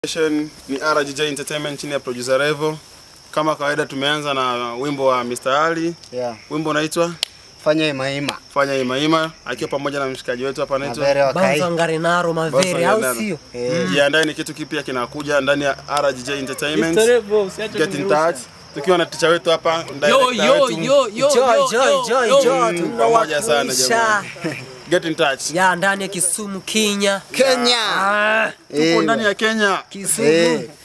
Station ni RGJ Entertainment chini ya producer Revo. Kama kawaida tumeanza na wimbo wa Mr. Ali. Yeah. Wimbo unaitwa Fanya imaima. Fanya Ima Ima akiwa pamoja na mshikaji wetu hapa anaitwa Mavere wa kai. Banza Ngarenaro Mavere au Banza sio? Eh, Jiandae ni kitu kipya kinakuja ndani ya RGJ Entertainment. Get in touch. Tukiwa na ticha wetu hapa Yo director yo wetu. yo yo Joy yo, joy yo, joy yo. joy Mm, pamoja sana tunawakilisha jamani. Get in touch. ya ndani ya Kisumu Kenya. Kenya. Ah, Tuko Eh, ndani ya Kenya. Kisumu. Eh.